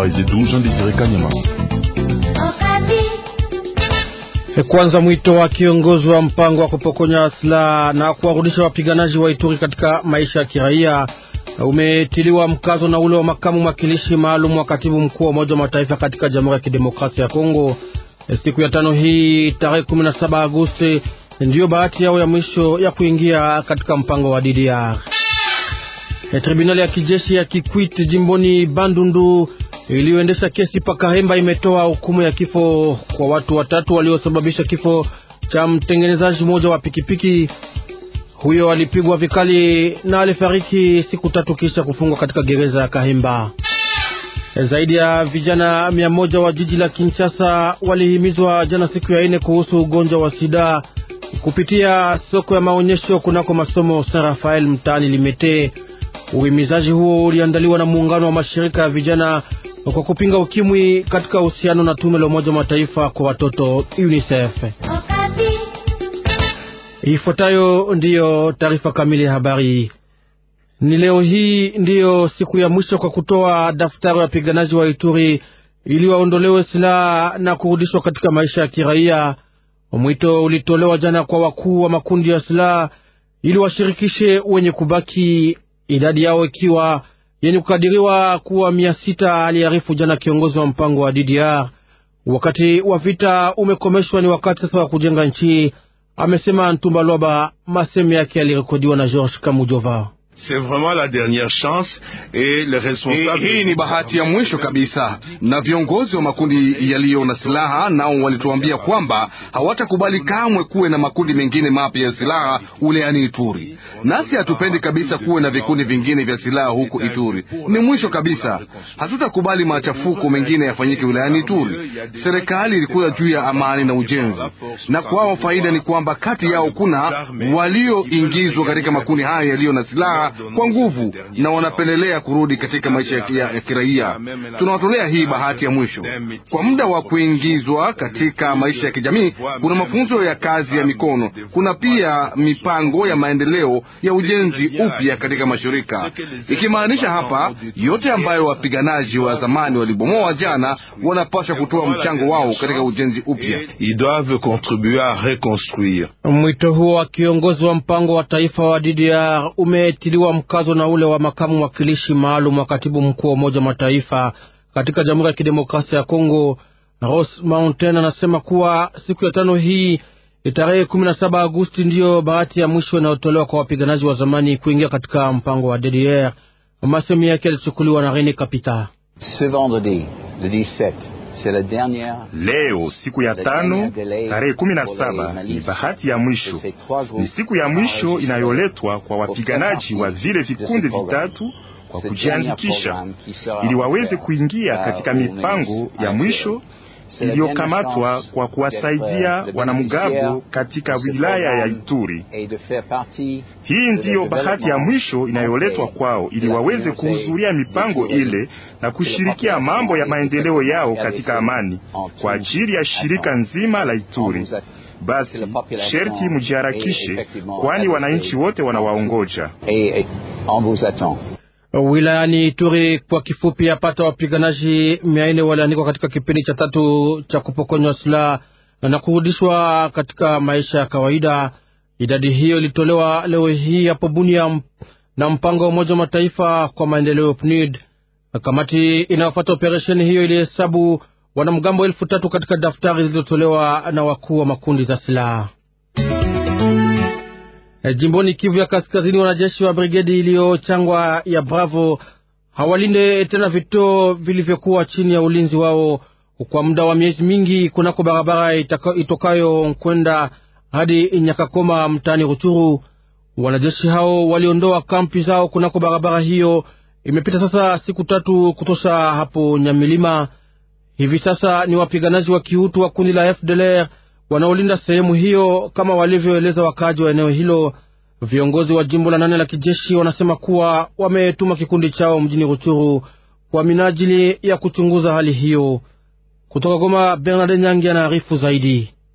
habari zetu Jean Desire Kanyama. Kwanza mwito wa kiongozi wa mpango wa kupokonya silaha na kuwarudisha wapiganaji wa Ituri katika maisha ya kiraia umetiliwa mkazo na ule wa makamu mwakilishi maalum wa katibu mkuu wa Umoja wa Mataifa katika Jamhuri ya Kidemokrasia ya Kongo. Siku ya tano hii tarehe 17 Agosti ndiyo bahati yao ya mwisho ya kuingia katika mpango wa DDR. Tribunali ya kijeshi ya Kikwit jimboni Bandundu iliyoendesha kesi Pakahemba imetoa hukumu ya kifo kwa watu watatu waliosababisha kifo cha mtengenezaji mmoja wa pikipiki. Huyo alipigwa vikali na alifariki siku tatu kisha kufungwa katika gereza ya Kahemba. Zaidi ya vijana mia moja wa jiji la Kinshasa walihimizwa jana siku ya ine kuhusu ugonjwa wa sida kupitia soko ya maonyesho kunako masomo Saint Rafael mtaani Limete. Uhimizaji huo uliandaliwa na muungano wa mashirika ya vijana kwa kupinga ukimwi katika uhusiano na tume la Umoja wa Mataifa kwa watoto UNICEF. Ifuatayo ndiyo taarifa kamili ya habari. Ni leo hii ndiyo siku ya mwisho kwa kutoa daftari ya wapiganaji wa Ituri ili waondolewe silaha na kurudishwa katika maisha ya kiraia. Mwito ulitolewa jana kwa wakuu wa makundi ya silaha ili washirikishe wenye kubaki, idadi yao ikiwa yenye kukadiriwa kuwa mia sita, aliarifu jana kiongozi wa mpango wa DDR. Wakati wa vita umekomeshwa, ni wakati sasa wa kujenga nchi, amesema Ntumba Lwaba. Masemi yake yalirekodiwa na George Kamujova. Hii ni bahati ya mwisho kabisa, na viongozi wa makundi yaliyo na silaha nao walituambia kwamba hawatakubali kamwe kuwe na makundi mengine mapya ya silaha wilayani Ituri. Nasi hatupendi kabisa kuwe na vikundi vingine vya silaha huko Ituri. Ni mwisho kabisa, hatutakubali machafuko mengine yafanyike wilayani Ituri. Serikali ilikuwa juu ya amani na ujenzi, na kwao faida ni kwamba kati yao kuna walioingizwa katika makundi hayo yaliyo na silaha kwa nguvu na wanapendelea kurudi katika maisha ya kiraia. Tunawatolea hii bahati ya mwisho kwa muda wa kuingizwa katika maisha ya kijamii. Kuna mafunzo ya kazi ya mikono, kuna pia mipango ya maendeleo ya ujenzi upya katika mashirika, ikimaanisha hapa yote ambayo wapiganaji wa zamani walibomoa jana wanapaswa kutoa mchango wao katika ujenzi upya. Mwito huo wa kiongozi wa mpango wa taifa wa DDR umetiliwa mkazo na ule wa makamu mwakilishi maalum wa katibu mkuu wa Umoja wa Mataifa katika Jamhuri ya Kidemokrasia ya Kongo. Ross Mountain anasema kuwa siku ya tano hii tarehe kumi na saba Agosti ndiyo bahati ya mwisho inayotolewa kwa wapiganaji wa zamani kuingia katika mpango wa DDR. Masemi yake yalichukuliwa na Rene Kapita. Leo siku ya tano tarehe kumi na saba ni bahati ya mwisho, ni siku ya mwisho inayoletwa kwa wapiganaji wa vile vikundi vitatu kwa kujiandikisha ili waweze kuingia katika mipango ya mwisho iliyokamatwa kwa kuwasaidia wanamgambo katika wilaya ya Ituri. Hii ndiyo bahati ya mwisho inayoletwa kwao ili waweze kuhudhuria mipango ile na kushirikia mambo ya maendeleo yao katika amani kwa ajili ya shirika nzima la Ituri. Basi sherti mujiharakishe, kwani wananchi wote wanawaongoja. Wilayani Ituri kwa kifupi, yapata wapiganaji mia nne waliandikwa katika kipindi cha tatu cha kupokonywa silaha na kurudishwa katika maisha ya kawaida. Idadi hiyo ilitolewa leo hii hapo Bunia na mpango wa Umoja wa Mataifa kwa maendeleo PNUD. Kamati inayofuata operesheni hiyo ilihesabu wanamgambo elfu tatu katika daftari zilizotolewa na wakuu wa makundi za silaha. E, jimboni Kivu ya Kaskazini, wanajeshi wa brigedi iliyochangwa ya Bravo hawalinde tena vituo vilivyokuwa chini ya ulinzi wao kwa muda wa miezi mingi kunako barabara itokayo kwenda hadi Nyakakoma mtaani Ruchuru. Wanajeshi hao waliondoa kampi zao kunako barabara hiyo. Imepita sasa siku tatu kutosha hapo Nyamilima. Hivi sasa ni wapiganaji wa kihutu wa kundi la FDLR wanaolinda sehemu hiyo kama walivyoeleza wakaaji wa eneo hilo. Viongozi wa jimbo la nane la kijeshi wanasema kuwa wametuma kikundi chao mjini Ruchuru kwa minajili ya kuchunguza hali hiyo. Kutoka Goma, Bernard Nyangi anaarifu zaidi.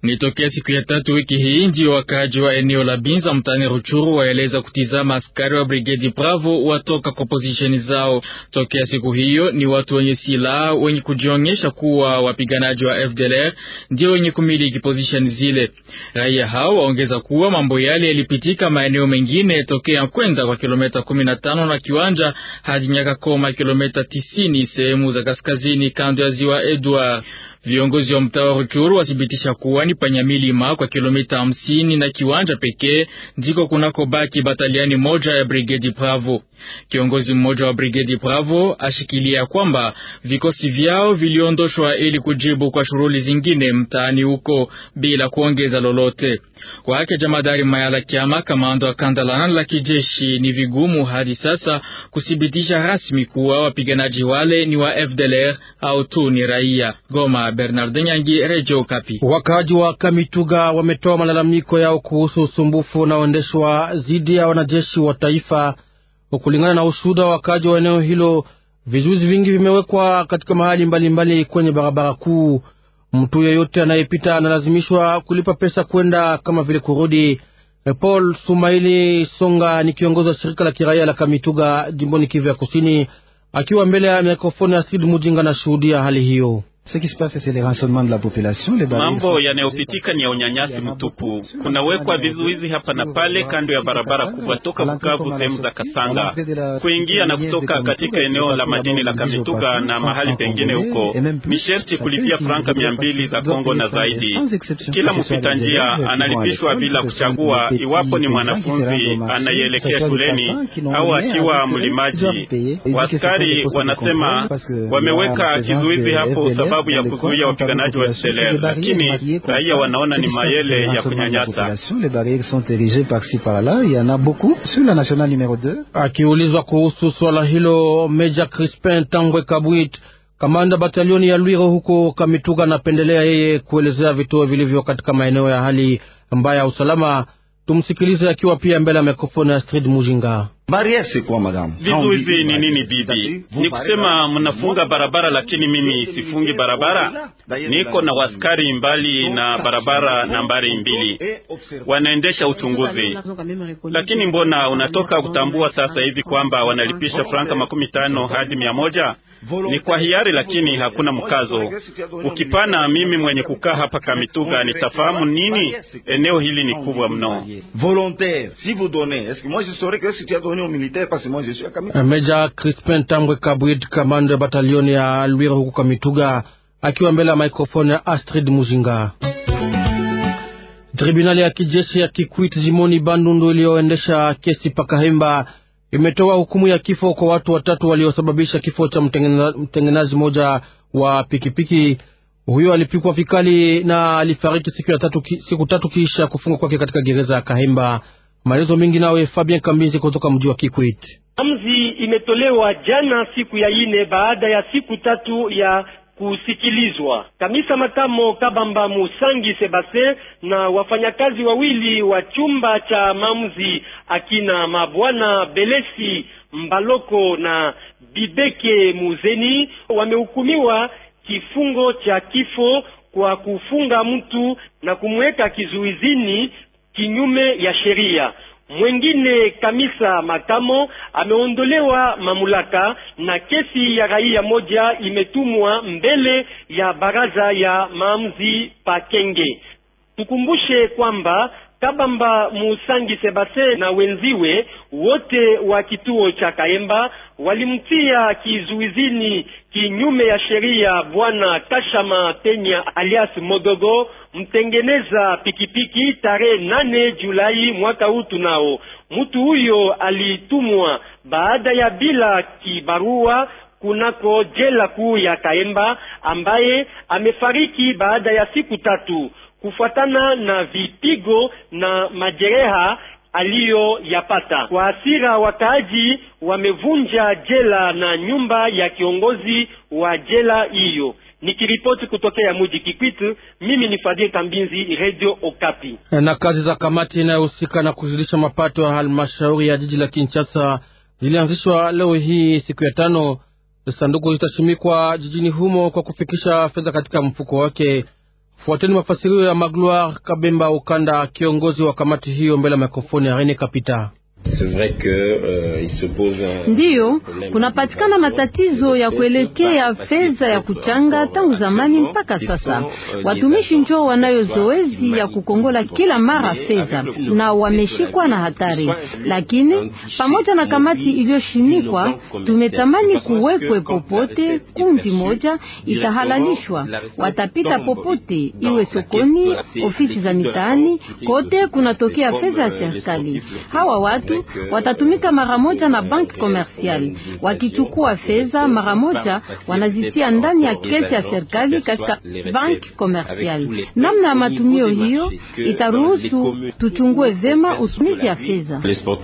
Ni tokea siku ya tatu wiki hii ndio wakaaji wa eneo la Binza mtaani Ruchuru waeleza kutizama askari wa brigedi Bravo watoka kwa pozisheni zao. Tokea siku hiyo ni watu wenye silaha wenye kujionyesha kuwa wapiganaji wa FDLR ndio wenye kumiliki pozisheni zile. Raia hao waongeza kuwa mambo yale yalipitika maeneo mengine tokea kwenda kwa kilomita 15 na kiwanja hadi Nyakakoma kilomita 90 sehemu za kaskazini kando ya ziwa Edward. Viongozi wa mtaa wa Ruchuru wathibitisha kuwa ni panyamilima kwa kilomita hamsini na kiwanja pekee ndiko kunako baki bataliani moja ya brigedi Bravo. Kiongozi mmoja wa brigedi Bravo ashikilia kwamba vikosi vyao viliondoshwa ili kujibu kwa shughuli zingine mtaani huko bila kuongeza lolote. Kwake jamadari Mayala Kiama, kamanda wa kandalana la kijeshi, ni vigumu hadi sasa kuthibitisha rasmi kuwa wapiganaji wale ni wa FDLR au tu ni raia. Goma, Bernard Nyangi, Radio Kapi. Wakaaji wa Kamituga wametoa malalamiko yao kuhusu usumbufu unaoendeshwa dhidi ya wanajeshi wa taifa. Kulingana na ushuhuda wa wakaaji wa eneo hilo, vizuizi vingi vimewekwa katika mahali mbalimbali mbali kwenye barabara kuu. Mtu yeyote anayepita analazimishwa kulipa pesa kwenda kama vile kurudi. Paul Sumaili Songa ni kiongozi wa shirika la kiraia la Kamituga jimboni Kivu ya Kusini, akiwa mbele ya mikrofoni ya Sid Mujinga na shuhudia hali hiyo. Mambo yanayopitika ni ya unyanyasi mtupu. Kunawekwa vizuizi hapa na pale kando ya barabara kubwa toka Bukavu sehemu za Kasanga kuingia na kutoka katika eneo la madini la Kamituga na mahali pengine huko, ni sherti kulipia franka mia mbili za Kongo na zaidi. Kila mpita njia analipishwa bila kuchagua iwapo ni mwanafunzi anayeelekea shuleni au akiwa mlimaji. Waskari wanasema wameweka kizuizi hapo sababu ya kuzuia wapiganaji wa FDLR, lakini raia wanaona ni mayele ya kunyanyasa. Akiulizwa kuhusu swala hilo, Meja Crispin Tambwe Kabwit, kamanda batalioni ya Lwiro huko Kamituga, anapendelea yeye kuelezea vituo vilivyo katika maeneo ya hali mbaya ya usalama. Tumsikilize akiwa pia mbele ya mikrofoni ya Astrid Mujinga. Vizuizi ni nini bibi? Ni kusema mnafunga barabara, lakini mimi sifungi barabara. Niko na waskari mbali na barabara nambari mbili, wanaendesha uchunguzi. Lakini mbona unatoka kutambua sasa hivi kwamba wanalipisha franka makumi tano hadi mia moja? Ni kwa hiari, lakini hakuna mkazo. Ukipana mimi mwenye kukaa hapa Kamituga nitafahamu nini? Eneo hili ni kubwa mno. Meja Crispin Tambwe Kabwid, kamanda ya batalioni ya Lwiro huku Kamituga, akiwa mbele ya maikrofoni ya Astrid Mujinga. Tribunali ya kijeshi ya Kikwit jimoni Bandundu iliyoendesha kesi Pakahemba imetoa hukumu ya kifo kwa watu watatu waliosababisha kifo cha mtengenezaji mmoja wa pikipiki. Huyo alipikwa vikali na alifariki siku ya tatu, siku tatu kisha kufungwa kwake katika gereza ya Kahemba. Maelezo mengi nawe Fabien Kambizi kutoka mji wa Kikwit. Amzi imetolewa jana siku ya ine baada ya siku tatu ya kusikilizwa. Kamisa Matamo Kabamba Musangi Sebastien na wafanyakazi wawili wa chumba cha maamuzi akina mabwana Belesi Mbaloko na Bibeke Muzeni wamehukumiwa kifungo cha kifo kwa kufunga mtu na kumweka kizuizini kinyume ya sheria. Mwengine Kamisa Matamo ameondolewa mamlaka na kesi ya raia moja imetumwa mbele ya baraza ya maamuzi Pakenge. Tukumbushe kwamba Kabamba Musangi Sebastien na wenziwe wote wa kituo cha Kaemba walimtia kizuizini kinyume ya sheria bwana Kashama Tenya alias Modogo mtengeneza pikipiki tarehe nane Julai mwaka huu. Tunao mtu huyo alitumwa baada ya bila kibarua kunako jela kuu ya Kaemba, ambaye amefariki baada ya siku tatu kufuatana na vipigo na majeraha aliyoyapata. Kwa hasira, wakaaji wamevunja jela na nyumba ya kiongozi wa jela hiyo. Nikiripoti kutokea muji Kikwit, mimi ni Fadhil Kambinzi, Radio Okapi. Na kazi za kamati inayohusika na kuzidisha mapato ya halmashauri ya jiji la Kinshasa zilianzishwa leo hii siku ya tano. Sanduku litashimikwa jijini humo kwa kufikisha fedha katika mfuko wake. Fuateni mafasirio ya Magloire Kabemba Ukanda, kiongozi wa kamati hiyo, mbele ya mikrofoni ya Rene Kapita. Ndiyo, kunapatikana matatizo ya kuelekea fedha ya kuchanga tangu zamani mpaka sasa. Watumishi njoo wanayo zoezi ya kukongola kila mara fedha na wameshikwa na hatari, lakini pamoja na kamati iliyoshinikwa, tumetamani kuwekwe popote kundi moja itahalalishwa, watapita popote, iwe sokoni, ofisi za mitaani, kote kunatokea fedha ya serikali. Hawa watu watatumika mara moja na banki komersiali. Wakichukua fedha mara moja, wanazitia ndani ya kesi ya serikali katika banki komersiali. Namna ya matumio hiyo itaruhusu tuchungue vema utumizi ya fedha.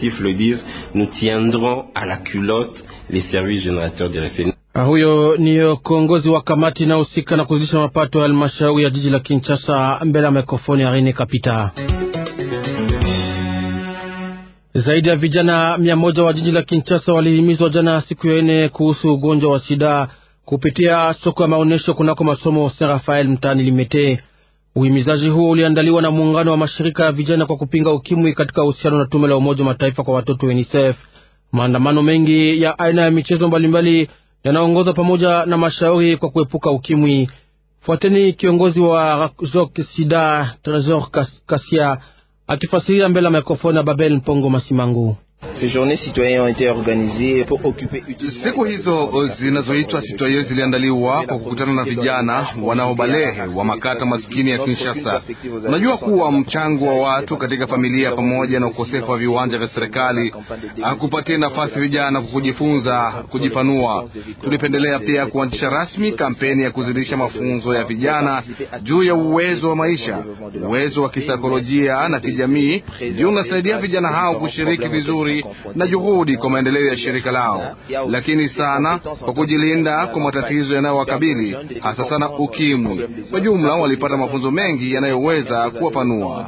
Huyo ni kiongozi wa kamati inayohusika na kuzidisha mapato ya halmashauri ya jiji la Kinshasa, mbele ya mikrofoni ya Rene Kapita. Zaidi ya vijana mia moja wa jiji la Kinshasa walihimizwa jana siku ya ine kuhusu ugonjwa wa sida kupitia soko ya maonyesho kunako masomo Saint Rafael mtaani Limete. Uhimizaji huo uliandaliwa na muungano wa mashirika ya vijana kwa kupinga ukimwi katika uhusiano na tume la Umoja wa Mataifa kwa watoto UNICEF. Maandamano mengi ya aina ya michezo mbalimbali yanaongozwa pamoja na mashauri kwa kuepuka ukimwi. Fuateni kiongozi wa Jok Sida Tresor Kasia akifasiria mbele ya mikrofoni ya Babel Mpongo Masimangu. Siku hizo zinazoitwa sitoye ziliandaliwa kwa kukutana na vijana wanaobalehe wa makata maskini ya Kinshasa. Unajua kuwa mchango wa watu katika familia pamoja na ukosefu wa viwanja vya serikali hakupatia nafasi vijana kwa kujifunza, kujipanua. Tulipendelea pia kuanzisha rasmi kampeni ya kuzidisha mafunzo ya vijana juu ya uwezo wa maisha, uwezo wa kisaikolojia na kijamii, ndio unasaidia vijana hao kushiriki vizuri na juhudi kwa maendeleo ya shirika lao, lakini sana kwa kujilinda kwa matatizo yanayowakabili hasa sana ukimwi. Kwa jumla, walipata mafunzo mengi yanayoweza kuwapanua.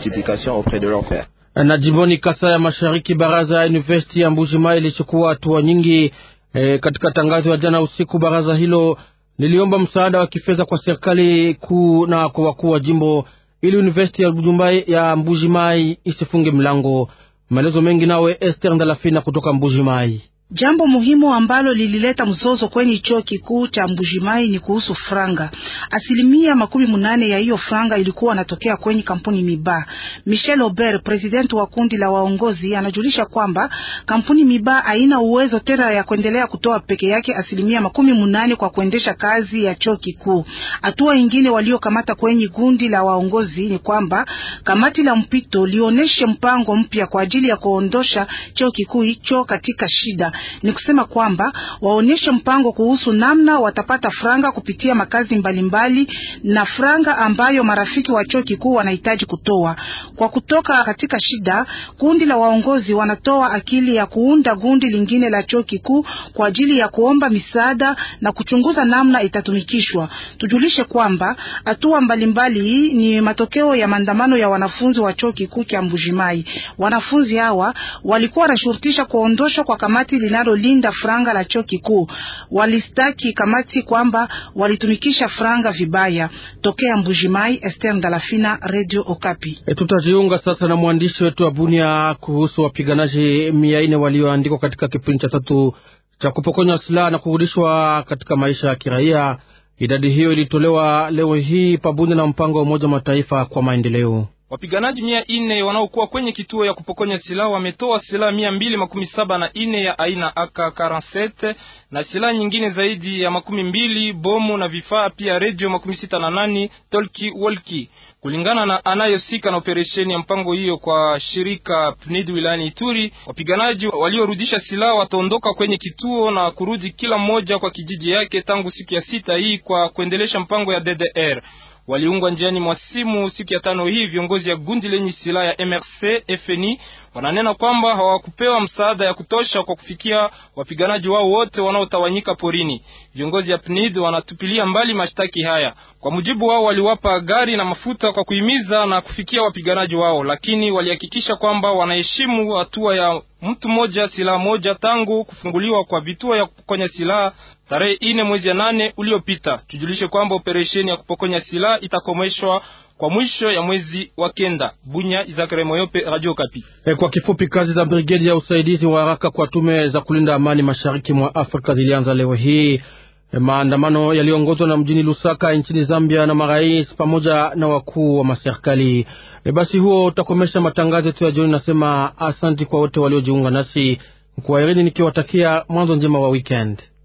Na jimboni Kasai ya Mashariki, baraza ya university ya Mbujimai ilichukua hatua nyingi. E, katika tangazo ya jana usiku, baraza hilo liliomba msaada wa kifedha kwa serikali kuu na kwa wakuu wa jimbo ili university ya Mbujimai, ya Mbujimai isifunge mlango. Maelezo mengi nawe Esther Ndalafina kutoka Mbujimai. Jambo muhimu ambalo lilileta mzozo kwenye chuo kikuu cha Mbujimai ni kuhusu franga. Asilimia makumi munane ya hiyo franga ilikuwa anatokea kwenye kampuni Miba. Michel Aubert, president wa kundi la waongozi, anajulisha kwamba kampuni Miba haina uwezo tena ya kuendelea kutoa peke yake asilimia makumi munane kwa kuendesha kazi ya chuo kikuu. Hatua ingine waliokamata kwenye kundi la waongozi ni kwamba kamati la mpito lioneshe mpango mpya kwa ajili ya kuondosha chuo kikuu hicho katika shida ni kusema kwamba waonyeshe mpango kuhusu namna watapata franga kupitia makazi mbalimbali mbali, na franga ambayo marafiki wa chuo kikuu wanahitaji kutoa kwa kutoka katika shida. Kundi la waongozi wanatoa akili ya kuunda gundi lingine la chuo kikuu kwa ajili ya kuomba misaada na kuchunguza namna itatumikishwa. Tujulishe kwamba hatua mbalimbali hii ni matokeo ya maandamano ya wanafunzi wa chuo kikuu cha Mbujimai. Wanafunzi hawa walikuwa wanashurutisha kuondoshwa kwa kamati linalolinda franga la chuo kikuu. Walistaki kamati kwamba walitumikisha franga vibaya. Tokea Mbujimai, Esther Ndalafina, Radio Okapi. E, tutajiunga sasa na mwandishi wetu wa Bunia kuhusu wapiganaji mia nne walioandikwa katika kipindi cha tatu cha kupokonywa silaha na kurudishwa katika maisha ya kiraia. Idadi hiyo ilitolewa leo hii pabunia na mpango wa Umoja wa Mataifa kwa maendeleo. Wapiganaji mia ine wanaokuwa kwenye kituo ya kupokonya silaha wametoa silaha mia mbili makumi saba na ine ya aina AK47 na silaha nyingine zaidi ya makumi mbili bomu na vifaa pia redio makumi sita na nane tolki wolki kulingana na anayosika na operesheni ya mpango hiyo kwa shirika PNID wilayani Ituri. Wapiganaji waliorudisha silaha wataondoka kwenye kituo na kurudi kila mmoja kwa kijiji yake tangu siku ya sita hii kwa kuendelesha mpango ya DDR waliungwa njiani mwa simu siku ya tano hii viongozi ya gundi lenye silaha ya MRC FNI wananena kwamba hawakupewa msaada ya kutosha kwa kufikia wapiganaji wao wote wanaotawanyika porini. Viongozi ya PNID wanatupilia mbali mashtaki haya. Kwa mujibu wao, waliwapa gari na mafuta kwa kuhimiza na kufikia wapiganaji wao, lakini walihakikisha kwamba wanaheshimu hatua ya mtu mmoja silaha moja tangu kufunguliwa kwa vituo ya kupokonya silaha tarehe ine mwezi ya nane uliopita. Tujulishe kwamba operesheni ya kupokonya silaha itakomeshwa kwa mwisho ya mwezi wa kenda. Bunya, Izakare Moyope, Radio Kapi. E, kwa kifupi, kazi za brigedi ya usaidizi wa haraka kwa tume za kulinda amani mashariki mwa Afrika zilianza leo hii. E, maandamano yaliongozwa na mjini Lusaka nchini Zambia na marais pamoja na wakuu wa maserikali. E, basi huo utakomesha matangazo yetu ya jioni. Nasema asanti kwa wote waliojiunga nasi kwa Irini, nikiwatakia mwanzo njema wa weekend.